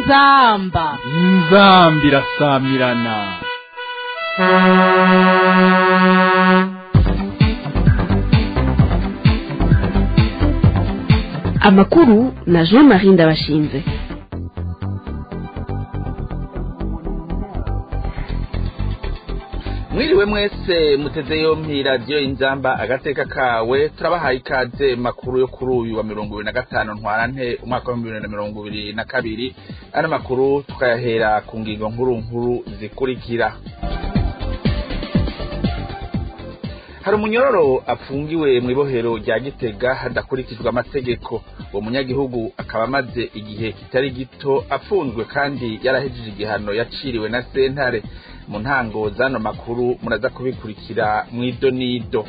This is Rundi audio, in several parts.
inzamba inzambi irasamirana amakuru na jean marie ndabashinze mwiriwe mwese muteze yompi radiyo inzamba agateka kawe turabahaye ikaze makuru yo kuri uyu wa mirongo ibiri na gatanu ntwarante umwaka wa bibiri na mirongo ibiri na kabiri ano makuru tukayahera ku ngingo nkuru nkuru zikurikira hari umunyororo apfungiwe mu ibohero rya gitega hadakurikijwe amategeko uwo munyagihugu akaba amaze igihe kitari gito afunzwe kandi yarahejeje igihano yaciriwe na sentare mu ntango z'ano makuru muraza kubikurikira mu idonido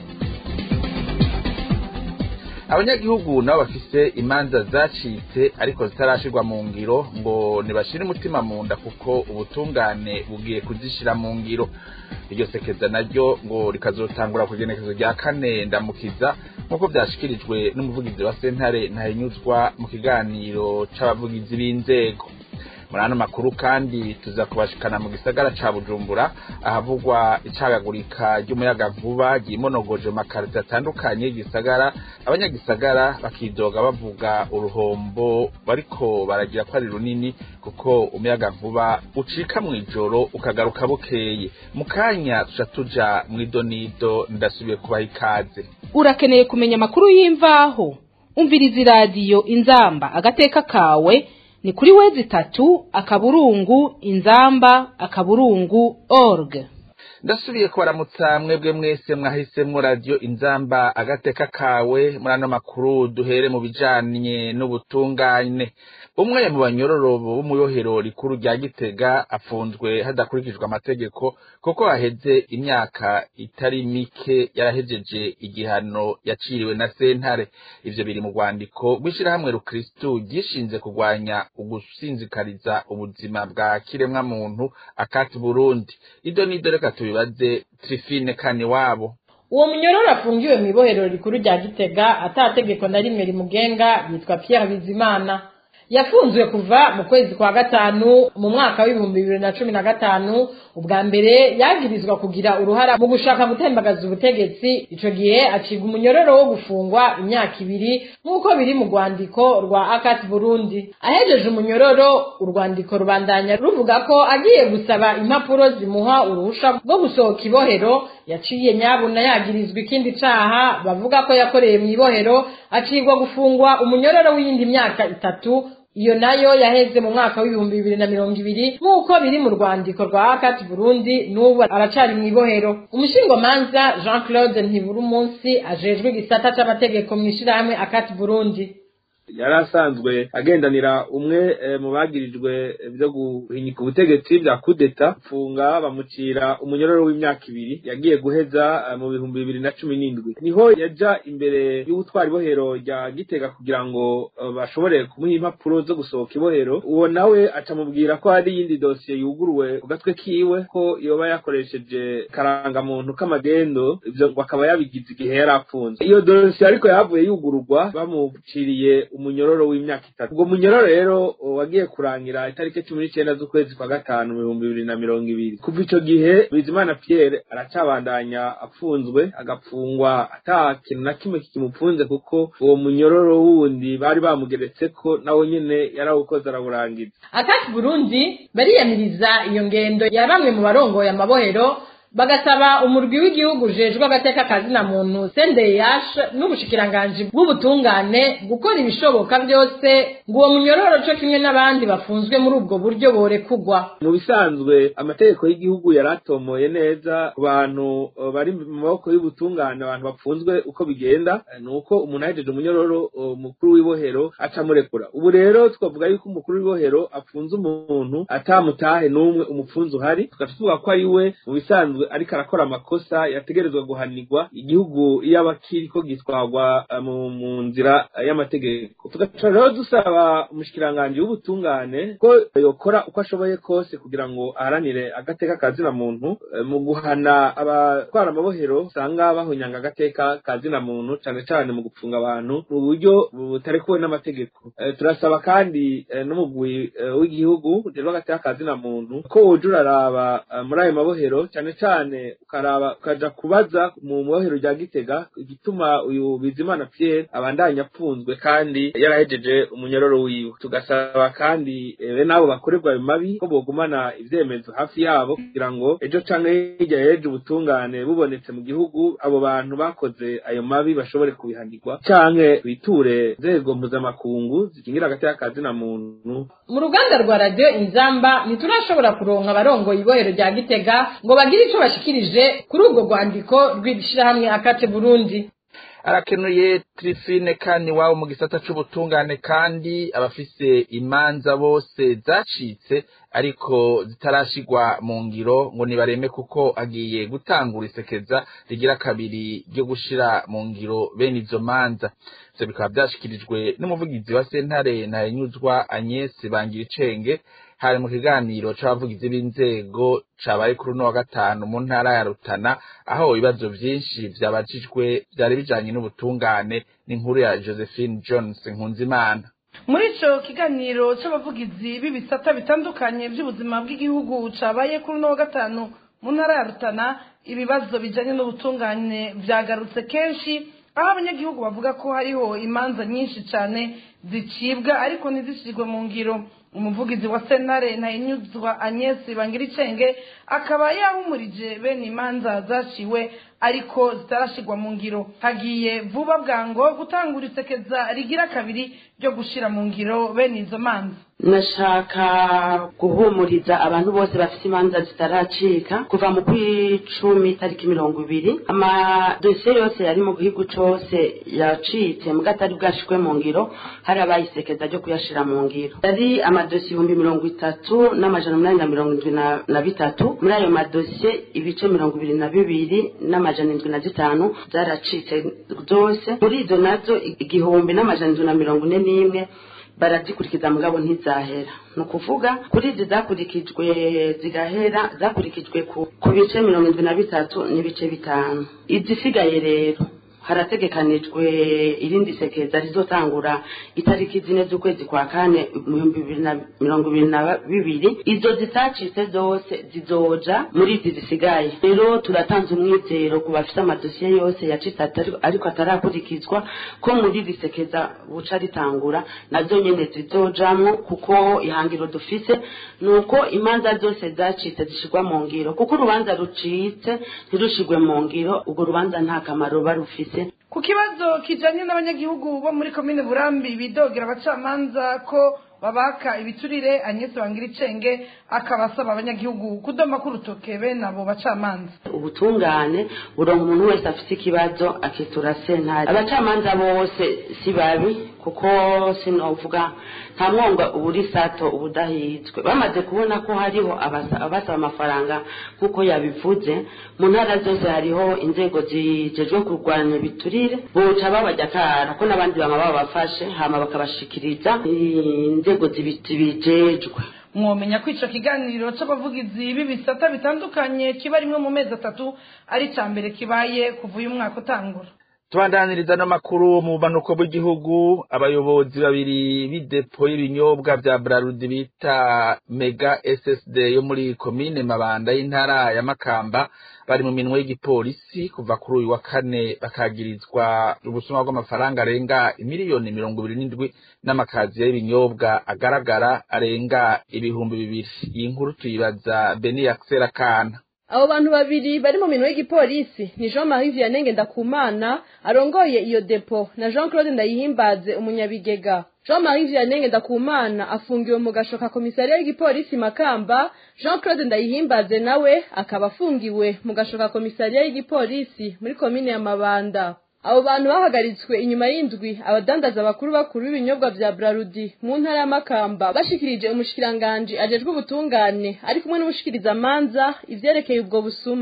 abanyagihugu nabo bafise imanza zacitse ariko zitarashirwa mu ngiro ngo ntibashire umutima mu nda kuko ubutungane bugiye kuzishira mu ngiro iryo sekeza naryo ngo rikazotangura ku igenekezo rya kane ndamukiza nk'uko vyashikirijwe n'umuvugizi wa sentare ntahinyuzwa mu kiganiro c'abavugizi b'inzego muri ano makuru kandi tuza kubashikana mu gisagara ca bujumbura ahavugwa icagagurika ry'umuyaga nkuba ryimonogoje mu makarito atandukanye y'igisagara abanyagisagara bakidoga bavuga uruhombo bariko baragira ko ari runini kuko umuyaga nkuba ucika mw'ijoro ukagaruka bukeye mu kanya tuca tuja mw'idonido ndasubiye kubaha ikaze urakeneye kumenya amakuru y'imvaho umviriza iradiyo inzamba agateka kawe ni kuri wezi itatu akaburungu inzamba akaburungu org ndasubiye kubaramutsa mwebwe mwese mwahisemwo radiyo inzamba agateka kawe muri ano makuru duhere mu bijanye n'ubutungane umwe mu banyororo b'umuyohero rikuru rya gitega afunzwe hadakurikijwe amategeko kuko haheze imyaka itari mike yarahejeje igihano yaciriwe na sentare ivyo biri mu rwandiko rw'ishirahamwe rukristu ryishinze kurwanya ugusinzikariza ubuzima bwa kiremwa muntu akati burundi ido nido reka tubibaze trifine kani wabo uwo munyororo afungiwe mu ibohero rikuru rya gitega atategeko na rimwe rimugenga yitwa pierre bizimana yafunzwe kuva mu kwezi kwa gatanu mu mwaka w'ibihumbi bibiri na cumi na gatanu ubwa mbere yagirizwa kugira uruhara mu gushaka gutembagaza ubutegetsi ico gihe acibwa umunyororo wo gufungwa imyaka ibiri nk'uko biri mu rwandiko rwa akati burundi ahejeje umunyororo urwandiko rubandanya ruvuga ko agiye gusaba impapuro zimuha uruhusha rwo gusohoka ibohero yaciye nyabuna yagirizwa ikindi caha bavuga ko yakoreye mu ibohero acibwa gufungwa umunyororo w'iyindi myaka itatu iyo nayo yaheze mu mwaka w'ibihumbi bibiri na mirongo ibiri nk'uko biri mu rwandiko rwa akati burundi n'ubu aracari mu ibohero umushingomanza jean claude ntibura umunsi ajejwe igisata c'amategeko mw'ishirahamwe akati burundi yari asanzwe agendanira umwe mu bagirijwe byo guhinyika ubutegetsi bya kudeta mfunga bamucira umunyororo w'imyaka ibiri yagiye guheza mu bihumbi bibiri na cumi n'indwi niho yaja imbere y'ubutwara ibohero rya gitega kugira ngo bashobore kumuha impapuro zo gusohoka ibohero uwo nawe acamubwira ko hari iyindi dosiye yuguruwe ku gatwe kiwe ko yoba yakoresheje karangamuntu k'amagendo ivyo ngo akaba yabigize igihe yari apfunze iyo dosiye ariko yavuye yugururwa bamuciriye umunyororo w'imyaka itatu ubwo munyororo rero wagiye kurangira itariki cumi n'icenda z'ukwezi kwa gatanu mu bihumbi bibiri na mirongo ibiri kuva ico gihe bizimana pierre aracabandanya apfunzwe agapfungwa ata kintu na kimwe kikimupfunze kuko uwo munyororo wundi bari bamugeretseko nawe nyene yarawukoze arawurangiza akati burundi bariyamiriza iyo ngendo ya bamwe mu barongoye amabohero bagasaba umurwi w'igihugu ujejwe agateka kazina muntu CNDH n'ubushikiranganji bw'ubutungane gukora ibishoboka byose ngo uwo munyororo co kimwe n'abandi bafunzwe muri ubwo buryo borekugwa mu bisanzwe amategeko y'igihugu yaratomoye neza ku bantu bari mu maboko y'ubutungane abantu bafunzwe uko bigenda ni uko umuntu ahejeje umunyororo mukuru w'ibohero aca amurekura ubu rero twavuga yuko umukuru w'ibohero afunze umuntu atamutahe n'umwe umupfunzi uhari tugaca tuvuga ko ari we mu bisanzwe asanzwe ariko arakora amakosa yategerezwa guhanirwa igihugu iyo aba kiriko gitwarwa eh, mu mu nzira eh, y'amategeko tugaca rero dusaba umushikiranganji w'ubutungane ko yokora uko ashoboye kose kugira ngo aharanire agateka kazina muntu eh, mu guhana abatwara amabohero usanga bahonyanga agateka kazina muntu cane cane mu gupfunga abantu mu buryo butarekuwe n'amategeko Eh, turasaba kandi eh, n'umugwi eh, w'igihugu ujejwe agateka kazina muntu ko woja uraraba eh, muri ayo mabohero cane cane ukaraba ukaja kubaza mu mabohero rya gitega igituma uyu bizimana pierre abandanya apfunzwe kandi yarahejeje umunyororo wiwe tugasaba kandi eh, bene abo bakorerwa ayo mabi ko bogumana ivyemezo hafi yabo kugira ngo ejo canke hirya y'ejo ubutungane bubonetse mu gihugu abo bantu bakoze ayo mabi bashobore kubihanirwa canke biture nzego mpuzamakungu zikingira agateka kazina muntu mu ruganda rwa radiyo inzamba ntiturashobora kuronka abarongoye ibohero rya gitega ngo bagire icyo bashikirije kuri ubwo rwandiko rw'ishyirahamwe akate burundi arakenuye trifine kandi iwabo mu gisata c'ubutungane kandi abafise imanza bose zacitse ariko zitarashigwa mu ngiro ngo nibareme kuko agiye gutangura isekeza rigira kabiri ryo gushira mu ngiro bene izo manza ivyo bikaba vyashikirijwe n'umuvugizi wa sentare ntahenyuzwa Agnes Bangiricenge hari mu kiganiro c'abavugizi b'inzego cabaye kuri uno wa gatanu mu ntara ya Rutana aho ibibazo vyinshi vyabajijwe vyari bijanye n'ubutungane n'inkuru ya Josephine Jones Nkunzimana muri ico kiganiro c'abavugizi b'ibisata bitandukanye vy'ubuzima bw'igihugu cabaye kuri uno wa gatanu mu ntara ya Rutana ibibazo bijanye n'ubutungane vyagarutse kenshi aho abanyagihugu bavuga ko hariho imanza nyinshi cane zicibwa ariko ntizishirwe mu ngiro umuvugizi wa senare ntayinyuzwa Agnes Bangiricenge akaba yahumurije bene imanza zaciwe ariko zitarashirwa mu ngiro hagiye vuba bwango gutangura isekeza rigira kabiri ryo gushira mu ngiro bene izo manza nashaka guhumuriza abantu bose bafite imanza zitaracika kuva mu kw'icumi tariki mirongo ibiri amadosiye yose yari mu gihugu cose yacitse muga atari bwashirwe mu ngiro hari abayisekeza ryo kuyashira mu ngiro yari amadosiye ibihumbi mirongo itatu n'amajana umunani na mirongo indwi na- na bitatu muri ayo madosiye ibice mirongo ibiri na bibiri n'amajana indwi na zitanu zaracitse zose muri izo nazo igihumbi n'amajana indwi na mirongo ine n'imwe barazikurikiza mugabo ntizahera ni ukuvuga kuri izi zakurikijwe zigahera zakurikijwe ku, ku bice mirongo indwi na bitatu n'ibice bitanu izisigaye rero harategekanijwe irindi sekeza rizotangura itariki zine z'ukwezi kwa kane mu bihumbi bibiri na mirongo ibiri na bibiri izo zitacitse zose zizoja muri izi zisigaye rero turatanze umwizero ku bafite amadosiye yose yacitse atari- ariko atarakurikizwa ko muri iri sekeza buca ritangura nazo nyene zizojamwo kuko ihangiro dufise ni uko imanza zose zacitse zishirwa mu ngiro kuko urubanza rucitse ntirushirwe mu ngiro urwo rubanza nta kamaro ruba rufise ku kibazo kijanye n'abanyagihugu bo muri komine burambi bidogera abacamanza ko babaka ibiturire Agnes Bangiricenge akabasaba abanyagihugu kudoma k'urutoke bene abo bacamanza ubutungane buronka umuntu wese afite ikibazo akitura sentare abacamanza bose si babi kuko sinovuga nta mwonga uburi sato ubudahitswe bamaze kubona ko hariho abasa- abasaba amafaranga nk'uko yabivuze mu ntara zose hariho inzego zijejwe kurwanya ibiturire boca babajya kara ko n'abandi bama babafashe hama bakabashikiriza inzego zibi- zibijejwe mwomenya ko ico kiganiro c'abavugizi b'ibisata bitandukanye kiba rimwe mu mezi atatu ari ica mbere kibaye kuva uyu mwaka utangura tubandaniriza n'amakuru mu bumanuko bw'igihugu abayobozi babiri b'idepo y'ibinyobwa vya brarudi bita mega ssd yo muri komine mabanda y'intara ya makamba bari mu minwe y'igipolisi kuva kuri uyu wa kane bakagirizwa ubusuma bw'amafaranga arenga imiliyoni mirongo ibiri n'indwi n'amakaziya y'ibinyobwa agaragara arenga ibihumbi bibiri iyi nkuru tuyibaza beni yakisera kana abo bantu babiri bari mu minwe y'igipolisi ni jean marie vianney ngendakumana arongoye iyo depo na jean claude ndayihimbaze umunyabigega jean marie vianney ngendakumana afungiwe mu gasho ka komisariya y'igipolisi makamba jean claude ndayihimbaze nawe akaba afungiwe mu gasho ka komisariya y'igipolisi muri komine ya mabanda abo bantu bahagaritswe inyuma y'indwi abadandaza bakuru bakuru b'ibinyobwa vya brarudi mu ntara ya makamba bashikirije umushikiranganji ajejwe ubutungane ari kumwe n'umushikirizamanza ivyerekeye ubwo busuma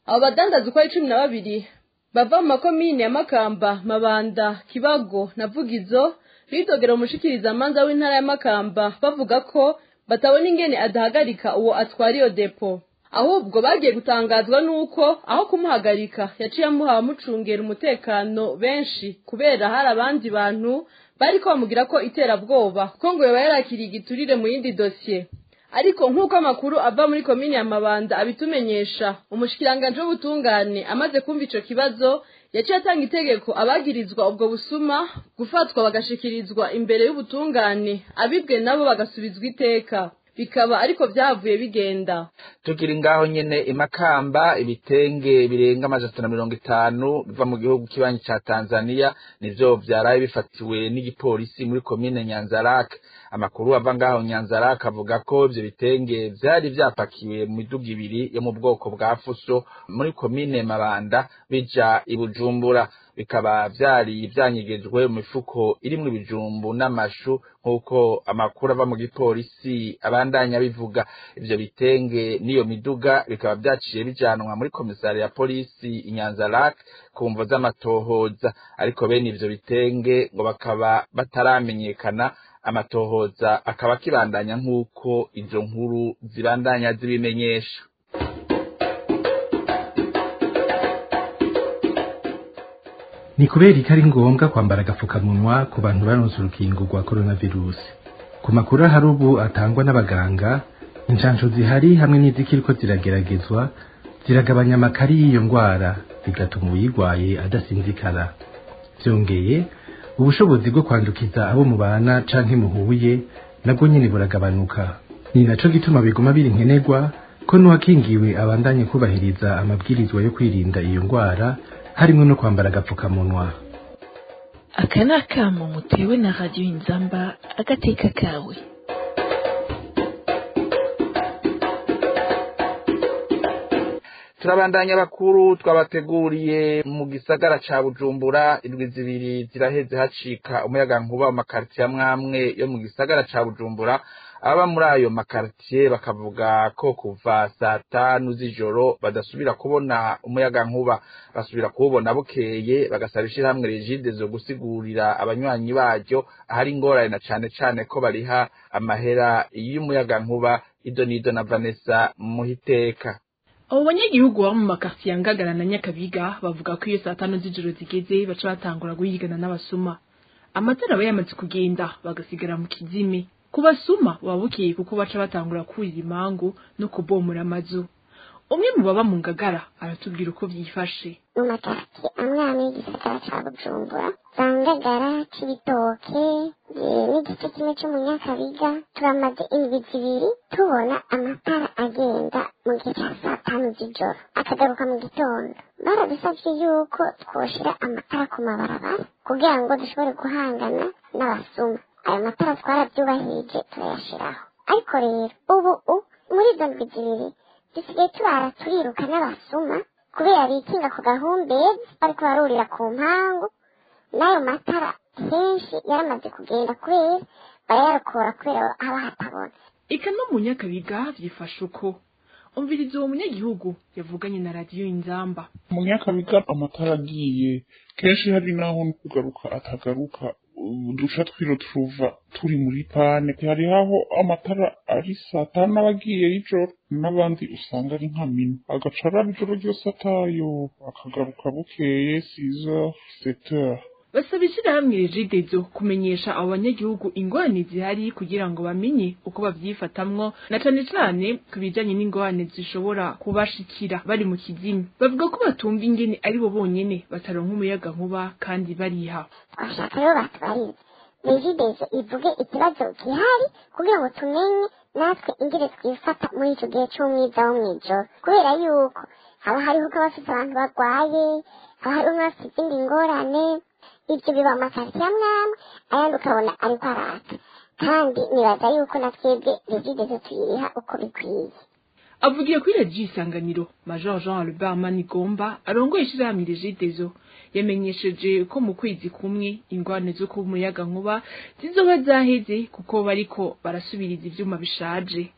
abo badandaza uko ari cumi na babiri bava mu makomine ya makamba mabanda kibago na vugizo bidogera umushikiriza amanza w'intara ya makamba bavuga ko batabona ingene adahagarika uwo atwara iyo depo ahubwo bagiye gutangazwa nuko aho kumuhagarika yaciye amuha abamucungera umutekano benshi kubera hari abandi bantu bariko bamugira ko iterabwoba ko ngo yoba yarakiriye igiturire mu yindi dosiye ariko nk'uko amakuru ava muri komini ya mabanda abitumenyesha umushikiranganje w'ubutungane amaze kumva ico kibazo yaciye atanga itegeko abagirizwa ubwo busuma gufatwa bagashikirizwa imbere y'ubutungane abibwe nabo bagasubizwa iteka bikaba ariko vyavuye bigenda tukiri ngaho nyene imakamba ibitenge birenga amajana na mirongo itanu biva mu gihugu kibanyi ca tanzania nivyo vyaraye bifatiwe n'igipolisi muri komine nyanzarake amakuru ava ngaho nyanzarake avuga ko ivyo bitenge vyari vyapakiwe mu miduga ibiri yo mu bwoko bwa fuso muri komine mabanda bija i bujumbura bikaba vyari vyanyegejwe mu mifuko irimwo ibijumbu n'amashu nk'uko amakuru ava mu gipolisi abandanya bivuga ivyo bitenge n'iyo miduga bikaba vyaciye bijanwa muri komisari ya polisi inyanzarake ku mvo z'amatohoza ariko bene ivyo bitenge ngo bakaba bataramenyekana amatohoza akaba akibandanya nk'uko izo nkuru zibandanya zibimenyesha ni kubera ko ari ngombwa kwambara agapfukamunwa ku bantu baronse urukingo rwa coronavirus ku makuru ahari ubu atangwa n'abaganga inshansho zihari hamwe n'izikiriko zirageragezwa ziragabanya amakari y'iyo ndwara bigatuma uyirwaye adasinzikara byongeye ubushobozi bwo kwandukiza abo mubana canke muhuye nabwo nyene buragabanuka ni naco gituma biguma biri nkenerwa ko n'uwakingiwe abandanye kubahiriza amabwirizwa yo kwirinda iyo ndwara harimo no kwambara agapfukamunwa aka ni akamo mutewe na radiyo inzamba agateka kawe turabandanya abakuru twabateguriye mu gisagara ca bujumbura indwi zibiri ziraheze hacika umuyaga nkuba mu makaritiye amwamwe yo mu gisagara ca bujumbura aba muri ayo makaritiye bakavuga ko kuva saa tanu z'ijoro badasubira kubona umuyaga nkuba basubira kuwubona bukeye bagasaba ishirahamwe rigide zo gusigurira abanywanyi baryo ahari ingorane na cane cane ko bariha amahera y'umuyaga nkuba ido n'ido na vanessa muhiteka abo banyagihugu baba mu makasiye ya ngagara na nyakabiga bavuga ko iyo saa tanu z'ijoro zigeze baca batangura guhigana n'abasuma amatara aba yamaze kugenda bagasigara mu kizime ku basuma baba bukeye kuko baca batangura kurira imangu no kubomora amazu umwe mu baba mu ngagara aratubwira uko vyifashe mu makaritiye amwe amwe y'igisagara ca bujumbura za ngagara c'ibitoke n'igice kimwe c'umunyakabiga turamaze indwi zibiri tubona amatara agenda mu gihe ca saa tanu z'ijoro akagaruka mu gitondo baradusavye yuko twoshira amatara ku mabarabara kugira ngo dushobore guhangana n'abasuma ayo matara twaravyubahirije turayashiraho ariko rero ubu muri izo ndwi zibiri dusigaye turara turiruka n'abasuma kubera bikinga ku gahumbezi bariko barurira ku mpangu n'ayo matara kenshi yaramaze kugenda kubera barayarokora kubera haba hatabona eka no mu nyakabiga vyifashe uko umviriza uwo munyagihugu yavuganye na radiyo inzamba mu nyakabiga amatara agiye kenshi hari naho no kugaruka atagaruka duca twiro turuva turi muri pane hari aho amatara ari saa tanu aba agiye y'ijoro n'abandi usanga ari nka mina agaca araba ijoro ryose atayo akagaruka bukeye siza seteur basaba ishirahamwe rigidezo kumenyesha abo banyagihugu ingorane zihari kugira ngo bamenye uko bavyifatamwo na cane cane ku bijanye n'ingorane zishobora kubashikira bari mu kizimi bavuga ko batumva ingene ari bo bonyene bataronka umuyaga nkuba kandi bariha bashaka rero batubarize regidezo ivuge ikibazo gihari kugira ngo tumenye natwe ingene twifata muri ico gihe c'umwiza wo mw'ijoro kubera yuko haba hariho ko bafise abantu barwaye haba hariho n'abafise izindi ngorane ibyo biba mu makaritiye amwe amwe ayandi ukabona ariko araka kandi nibaza yuko na twebwe regidezo tuyiriha uko bikwiye avugiye kuri radiyo isanganiro major jean albert manigomba arongoye ishirahamwe regidezo yamenyesheje ko mu kwezi kumwe ingwane zo ku muyaga nkuba zizoba zaheze kuko bariko barasubiriza ivyuma bishaje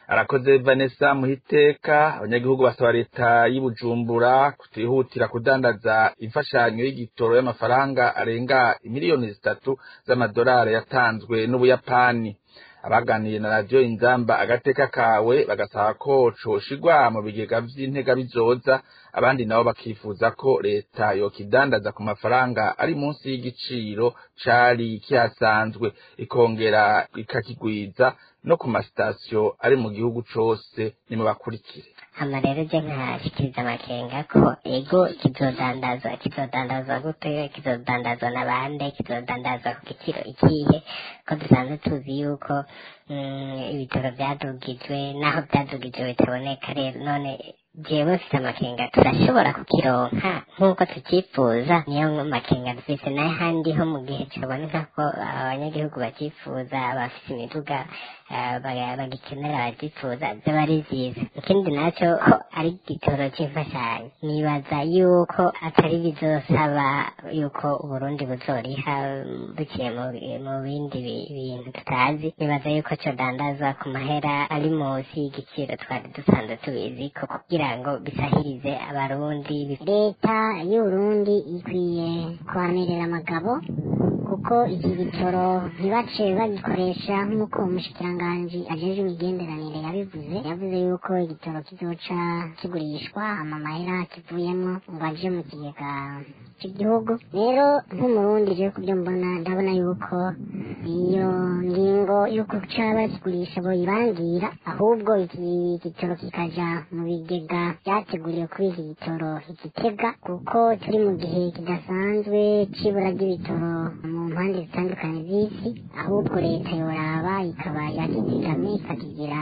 arakoze vanessa muhiteka abanyagihugu basaba leta y'ubujumbura kutihutira kudandaza imfashanyo y'igitoro y'amafaranga arenga miliyoni zitatu z'amadolari yatanzwe n'ubuyapani abaganiye na radiyo inzamba agateka kawe bagasaba ko coshigwa mu bigega vy'intega bizoza abandi nabo bakifuza ko leta yokidandaza ku mafaranga ari munsi y'igiciro cari kihasanzwe ikongera ikakigwiza no ku masitasiyo ari mu gihugu cose nimubakurikire hama rero je nkashikiriza amakenga ko ego kizodandazwa kizodandazwa gute kizodandazwa na bande kizodandazwa ku giciro ikihe ko dusanzwe tuzi yuko ibitaro vyadugijwe naho vyadugijwe bitaboneka rero none jewe mfise amakenga turashobora kukironka nk'uko tucifuza niyo makenga dufise n'ahandi ho mu gihe kiboneka ko abanyagihugu bacifuza abafise imiduga bagikenera bacifuza vyoba ari vyiza ikindi naco ko ari igitoro c'imfashanyo nibaza yuko atari bizosaba yuko uburundi buzoriha buciye mu bindi bintu tutazi nibaza yuko codandazwa ku mahera ari munsi y'igiciro twari dusanzwe tubizi ko kugira ngo bisahirize abarundi leta y'uburundi ikwiye kwamirira amagabo kuko iki gitoro ntibace bagikoresha nk'uko umushikiranganji ajejwe imigenderanire yabivuze yavuze yuko igitoro kizoca kigurishwa amamahera kivuyemo ngo aje mu kigega cy'igihugu rero nk'umurundi je kubyo mbona ndabona yuko iyo ngingo y'uko ca bakigurisha boyibangira ahubwo iki gitoro kikaja mu bigega vyateguriwe kuri iki gitoro igitega kuko turi mu gihe kidasanzwe c'ibura ry'ibitoro mu mpande zitandukanye z'isi ahubwo leta yoraba ikaba yakizigamye ikakigira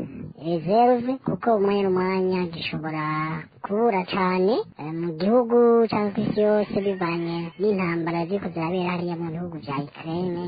reserve kuko umwanya n'umwanya gishobora kubura cane mu gihugu cyangwa ku isi yose bivanye n'intambara ziriko zirabera hariya mu bihugu vya Ukraine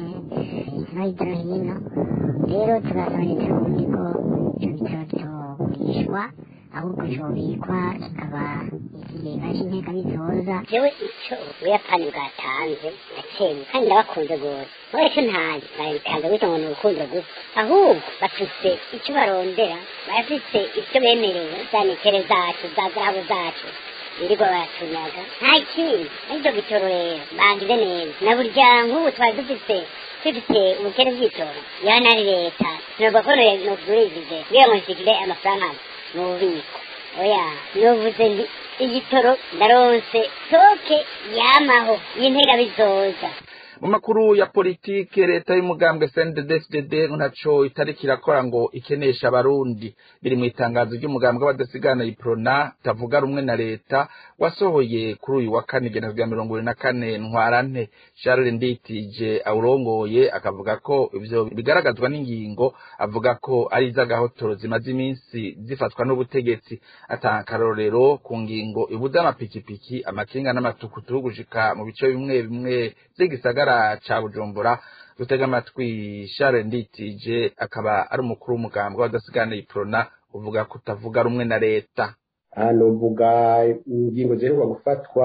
no hirya no hino rero tugasaba leta y'uburundi ko ico gitoro kitogurishwa ahubwo cobikwa kikaba ikigega c'inteka bizoza jewe ico ubuyapani bwatanze ndacemye kandi ndabakunze gose mureke ntazi babitanze gutyo ngo ni urukundo gusa ahubwo bafise ico barondera barafise ivyo bemerewe za nikere zacu za zahabu zacu birirwa baratunyaga nta kindi arivyo gitoro rero bagize neza na burya nk'ubu twari dufise dufite ubukene bw'itoro yana ari leta nubwo ko nogurishije kugira ngo nshikire amafaranga mu bubiko oya novuze nti igitoro ndaronse toke yamaho y'intega bizoza mu makuru ya politike leta y'umugambwe CNDD-FDD ntaco itariki irakora ngo ikenesha abarundi biri mu itangazo ry'umugambwe w'abadasigana iprona tavuga rumwe na leta wasohoye kuri uyu wa kane igena rya mirongo ibiri na kane ntwarante Charles Nditije awurongoye akavuga ko ivyo bigaragazwa n'ingingo avuga ko ari iz'agahotoro zimaze iminsi zifatwa n'ubutegetsi atanga akarorero ku ngingo ibuza amapikipiki amakinga n'amatukutuku gushika mu bice bimwe bimwe vy'igisagara ca bujumbura dutega amatwi Charles Nditije akaba ari umukuru w'umugambwe w'abadasigana iprona uvuga kutavuga rumwe na leta hano uvuga ingingo ziheruka gufatwa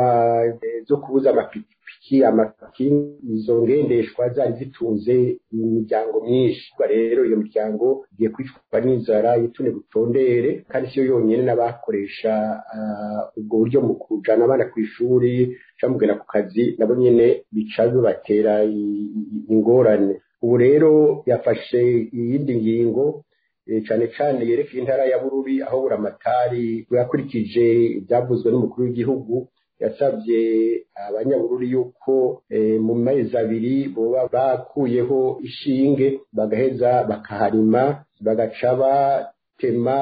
zo kubuza amapikipiki amakinga izo ngendeshwa zari zitunze imiryango myinshi rero iyo miryango igiye kwicwa n'inzara yitune gutondere kandi siyo yonyine n'abakoresha ubwo buryo mu kujana abana ku ishuri camugera ku kazi nabo nyene bica bibatera ingorane ubu rero yafashe iyindi ngingo cane cane yerekeye intara ya Bururi aho buramatari yakurikije ibyavuzwe n'umukuru w'igihugu yasabye abanyabururi yuko mu mezi abiri boba bakuyeho ishinge bagaheza bakaharima bagaca batema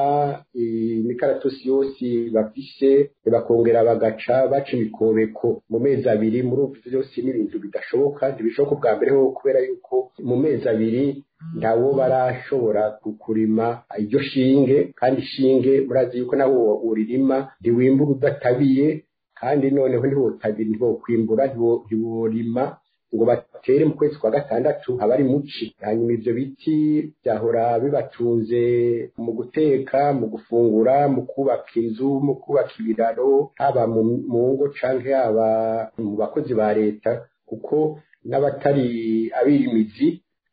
imikaratusi yose bafise bakongera bagaca baca imikobeko mu mezi abiri muri ubu byose n'ibintu bidashoboka ntibishoboka ubwa mbere ho kubera yuko mu mezi abiri ntawo barashobora kurima iryo shinge kandi ishinge murazi yuko nawo uririma ntiwimbura udatabiye kandi noneho ntiwotabira ntiwokwimbura ntiworima ngo batere mu kwezi kwa gatandatu haba ari muci hanyuma ivyo biti byahora bibatunze mu guteka mu gufungura mu kubaka inzu mu kubaka ibiraro haba mu ngo canke haba mu bakozi ba leta kuko n'abatari abirimizi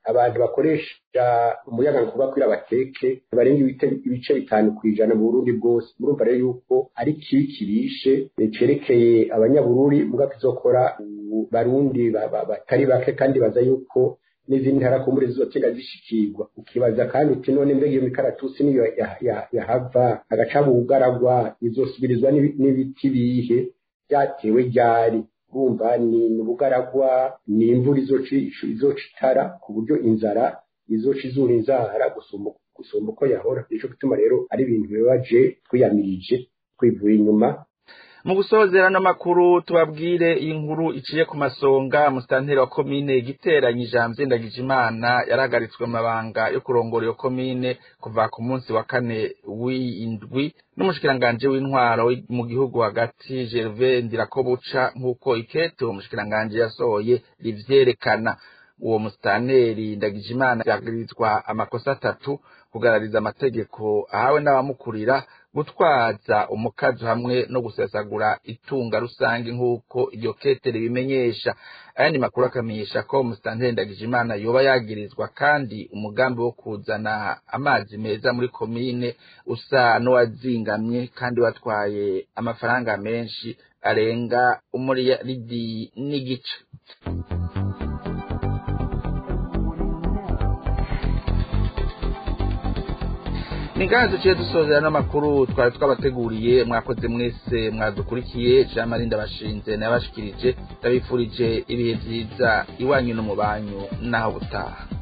abantu bakoresha umuyaga nkuba kugira bateke barenga ibice bitanu ku ijana mu burundi bwose murumva rero yuko ari kibi kirishe cerekeye abanyabururi muga kizokora barundi batari bake kandi baza yuko n'izindi ntara kumbure zizotega zishikirwa ukibaza kandi uti none mbega iyo mikaratusi niyo yahava agaca mu bugaragwa izosubirizwa n'ibiti bihe byatewe ryari bumva ni ubugaragwa ni imvura izoca itara ku buryo inzara izoca izura inzara gusumba uko yahora nico gituma rero ari ibintu bibabaje twiyamirije twivuye inyuma mu gusozera n'amakuru tubabwire iyi nkuru iciye ku masonga musitanteri wa komine giteranye ijambo ndagijimana yarahagaritswe mu mabanga yo kurongora iyo komine kuva ku munsi wa kane w'indwi n'umushikiranganji w'intwaro mu gihugu hagati gerve ndirakobuca nk'uko ikete uwo mushikiranganji yasohoye rivyerekana uwo musitanteri ndagijimana yagirizwa amakosa atatu kugarariza amategeko ahawe n'abamukurira gutwaza umukazi hamwe no gusesagura itunga rusange nk'uko iryo kete ribimenyesha ayandi makuru akamenyesha ko umusitanteri ndagijimana yoba yagirizwa kandi umugambi wo kuzana amazi meza muri komine usa n'uwazingamye kandi watwaye amafaranga menshi arenga umuriyaridi n'igice ni ngaha duciye dusozera n'amakuru twari twabateguriye mwakoze mwese mwadukurikiye jean marie ndabashinze nayabashikirije ndabifurije ibihe byiza iwanyu no mu banyu n'aho butaha